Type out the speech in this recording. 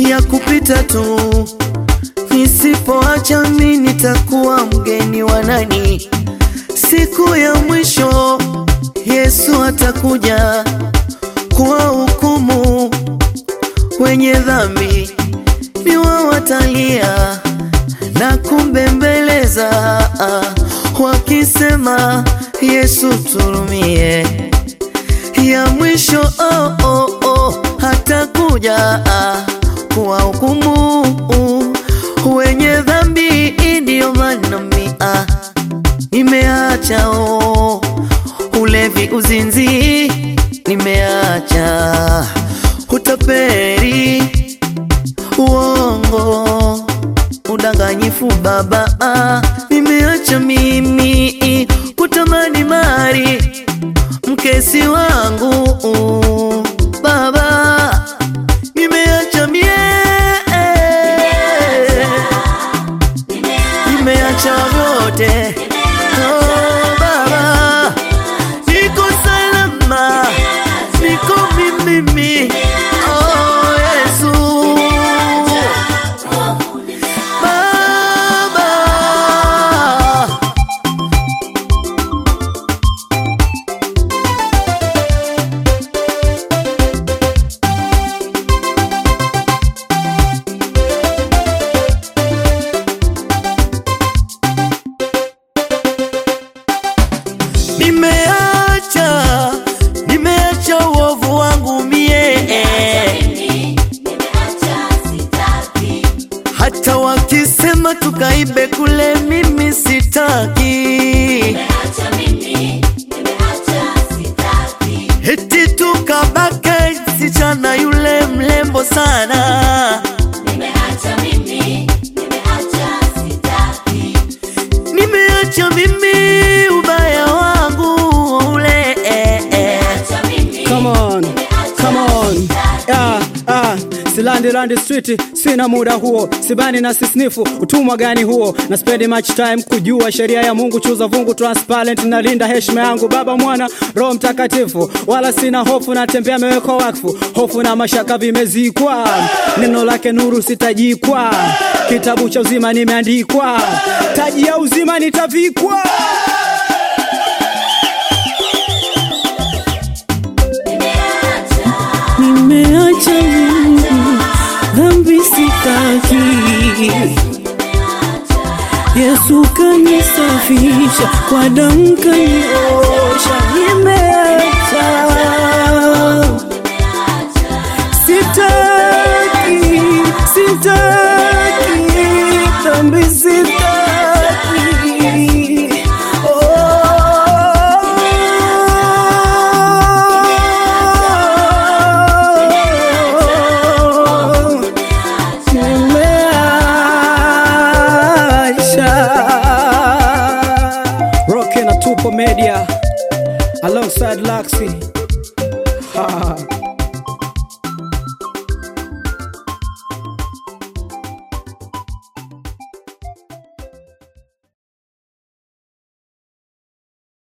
ya kupita tu. Nisipoacha mimi nitakuwa mgeni wa nani? Siku ya mwisho Yesu atakuja kuwa hukumu wenye dhambi, ni wao watalia na kumbembeleza wakisema, Yesu turumie. Ya mwisho oh, oh, oh, hatakuja kuwa hukumu wenye dhambi, ndiyo maana mimi ah, nimeacha oh, ulevi, uzinzi, nimeacha utaperi, uongo, udanganyifu baba, ah, nimeacha mimi kutamani mali mkesi wangu baba, nimeacha mie, nimeacha vyote oh, baba, niko salama, niko mimi oh, Yesu baba Nimeacha, nimeacha uovu wangu mie, hata wakisema tukaibe kule, mimi sitaki, eti tukabake sichana yule mlembo sana, nimeacha mimi ubaya wangu ule eh, eh. Come on, come on. Yeah, ah, silandi randi street, sina muda huo, sibani na sisnifu, utumwa gani huo? Na spend much time kujua sheria ya Mungu, chuza vungu transparent, na linda heshima yangu, Baba, Mwana, Roho Mtakatifu, wala sina hofu, natembea mewekwa wakfu, hofu na mashaka vimezikwa, neno lake nuru sitajikwa, kitabu cha uzima nimeandikwa, taji ya uzima nitavikwa. Nimeacha mimi dhambi sitaki, Yesu kanisafisha kwa damu kaniosha. Nimeacha sitaki, sitaki dhambi sitaki. Oh, nimeacha Rock na Tupo Media alongside Laxi. Ha.